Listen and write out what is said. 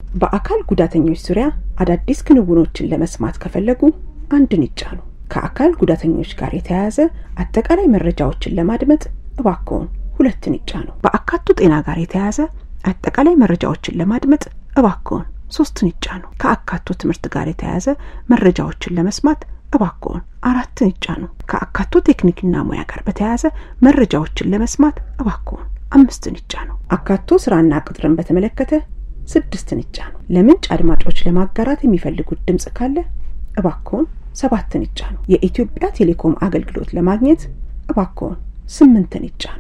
በአካል ጉዳተኞች ዙሪያ አዳዲስ ክንውኖችን ለመስማት ከፈለጉ አንድን ይጫኑ። ከአካል ጉዳተኞች ጋር የተያያዘ አጠቃላይ መረጃዎችን ለማድመጥ እባክዎን ሁለትን ይጫኑ። በአካቶ ጤና ጋር የተያያዘ አጠቃላይ መረጃዎችን ለማድመጥ እባክዎን ሶስትን ይጫኑ። ከአካቶ ትምህርት ጋር የተያያዘ መረጃዎችን ለመስማት እባክዎን አራትን ይጫኑ። ከአካቶ ቴክኒክና ሙያ ጋር በተያያዘ መረጃዎችን ለመስማት እባክዎን አምስትን ይጫኑ። አካቶ ስራና ቅጥርን በተመለከተ ስድስትን ይጫኑ። ለምንጭ አድማጮች ለማጋራት የሚፈልጉት ድምፅ ካለ እባክዎን ሰባትን ይጫኑ። የኢትዮጵያ ቴሌኮም አገልግሎት ለማግኘት እባክዎን ስምንትን ይጫኑ።